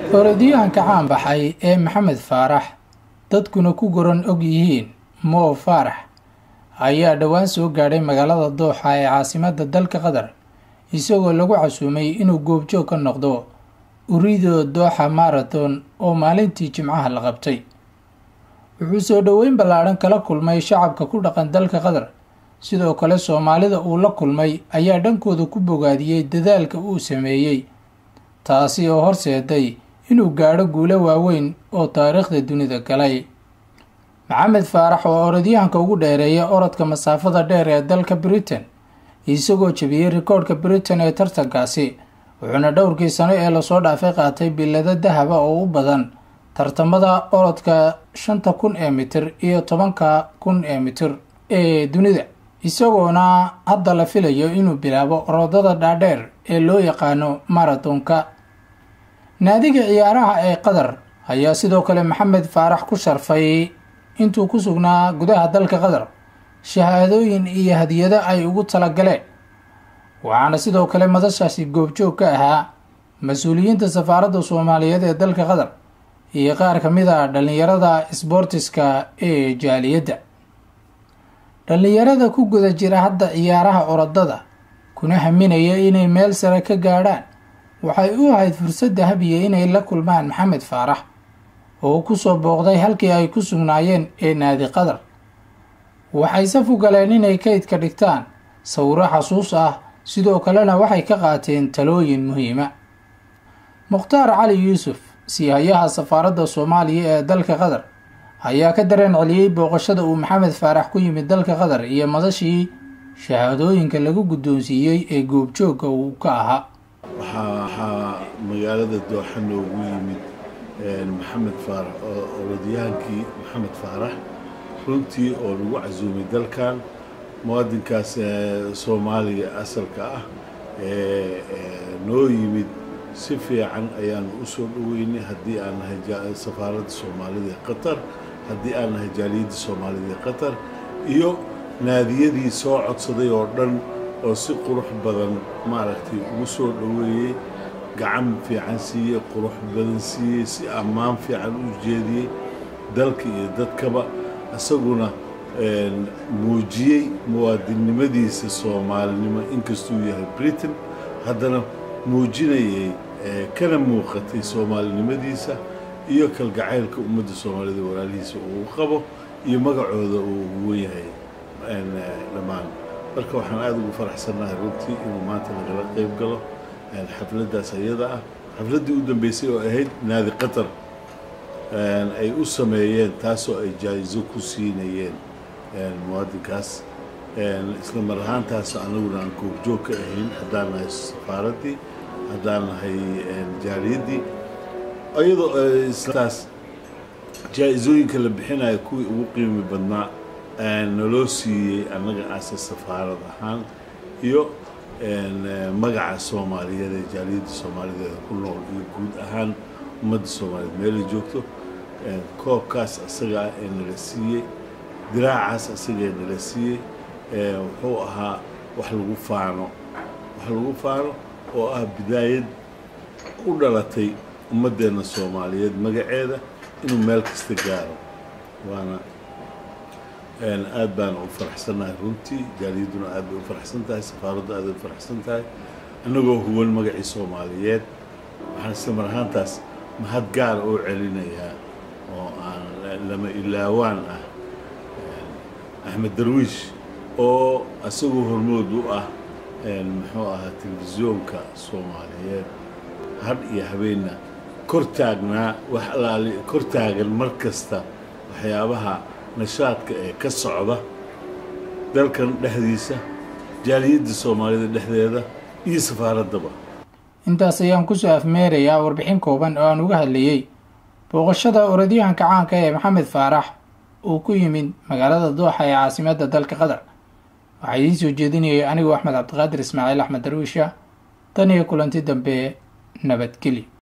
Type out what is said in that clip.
orodyahanka caan baxay ee maxamed faarax dadkuna ku goran og yihiin moo faarax ayaa dhowaan soo gaadhay magaalada dooxa ee caasimada dalka qatar isagoo lagu casuumay inuu goobjoog ka noqdo urido dooxa marathon oo maalintii jimcaha la qabtay wuxuu soo dhoweyn ballaadhan kala kulmay shacabka ku dhaqan dalka qatar sidoo kale soomaalida uu la kulmay ayaa dhankooda ku bogaadiyey dadaalka uu sameeyey taasi oo horseeday inuu gaadho guulo waaweyn oo taariikhda dunida galay maxamed faarax oo orodyahanka ugu dheereeya orodka masaafada dheer ee dalka britain isagoo jebiyey rikoodhka britain ee tartankaasi wuxuuna dhowrkii sano ee lasoo dhaafay qaatay bilado dahaba oo u badan tartamada orodka shanta kun ee mitir iyo tobanka kun ee mitir ee dunida isagoona hadda la filayo inuu bilaabo orodada dhaadheer ee loo yaqaano marathonka naadiga ciyaaraha ee qatar ayaa sidoo kale maxamed faarax ku sharfay intuu ku sugnaa gudaha dalka qatar shahaadooyin iyo hadiyado ay ugu talagaleen waxaana sidoo kale madashaasi goobjoog ka ahaa mas-uuliyiinta safaaradda soomaaliyeed ee dalka qatar iyo qaar ka mid a dhallinyarada sboortiska ee jaaliyadda dhallinyarada ku guda jira hadda ciyaaraha orodada kuna haminaya inay meel sare ka gaadhaan waxay u ahayd fursad dahabiya inay la kulmaan maxamed faarax oo kusoo booqday halkii ay ku sugnaayeen ee naadi qatar waxay saf u galeen inay kaydka dhigtaan sawiro xasuus ah sidoo kalena waxay ka qaateen talooyin muhiima mukhtaar cali yuusuf siihayaha safaaradda soomaaliya ee dalka qatar ayaa ka dareen celiyey booqashada uu maxamed faarax ku yimid dalka qatar iyo madashii shahaadooyinka lagu guddoonsiiyey ee goobjoogga uu ka ahaa waxaa magaalada dooxa noogu yimid maxamed faarax oo orodyahankii maxamed faarax runtii oo lagu casuumay dalkan muwaadinkaas soomaaliga asalka ah noo yimid si fiican ayaanu u soo dhoweynay haddii aan nahay safaaradda soomaalida ee qatar haddii aan nahay jaaliyadda soomaalida ee qatar iyo naadiyadii soo codsaday oo dhan oo si qurux badan maaragtay ugu soo dhoweeyey gacan fiican siiyey qurux badan siiyey si ammaan fiican u jeediyey dalka iyo dadkaba isaguna muujiyey muwaadinnimadiisa soomaalinimo inkastuu yahay britain haddana muujinayay kana muuqatay soomaalinimadiisa iyo kalgacaylka ummadda soomaalida walaalihiisa uu qabo iyo magacooda uu ugu wen yahay dhammaan marka waxaan aada ugu faraxsannahay runtii inuu maanta nagala qayb galo xafladdaas ayada ah xafladdii u dambeysay oo ahayd naadi qatar ay u sameeyeen taasoo ay jaa-iso ku siinayeen muwaadinkaas isla mar ahaantaas anaguna aan goobjoog ka ahayn haddaan nahay safaaraddii haddaan nahay jaaliyaddii iyadoo istaas jaa-isooyinka la bixinayo kuwii ugu qiimi badnaa naloo siiyey annaga aase safaarad ahaan iyo magaca soomaaliyeed ee jaaliyadda soomaalideeda ku nool iyo guud ahaan ummadda soomaaliyeed meelay joogto koobkaas asaga ah ee nala siiyey diraacaas asagaee nala siiyey wuxuu ahaa wax lagu faano wax lagu faano oo ah bidaayad u dhalatay ummaddeenna soomaaliyeed magaceeda inuu meel kasta gaaro waana aad baana u faraxsannahay runtii jaaliyadduna aad bay u faraxsan tahay safaaraddu aad bay u faraxsan tahay annagoo huwan magacii soomaaliyeed waxaan isla mar ahaantaas mahad gaara oo celinayaa oo aan lama ilaawaan ah axmed darwiish oo isagoo hormood u ah muxuu ahaa telefisyoonka soomaaliyeed hadh iyo habeenna kor taagnaa wax alaali kor taagan mar kasta waxyaabaha nashaadka ee ka socda dalkan dhexdiisa jaaliyadda soomaalida dhexdeeda iyo safaaraddaba intaas ayaan kusoo afmeerayaa warbixin kooban oo aan uga hadlayey booqashada orodyahanka caanka ee maxamed faarax uu ku yimid magaalada dooxa ee caasimadda dalka qatar waxaa idiin soo jeedinayay anigoo axmed cabdiqaadir ismaaciil axmed darwiisha tan iyo kulanti dambe nabadgelyo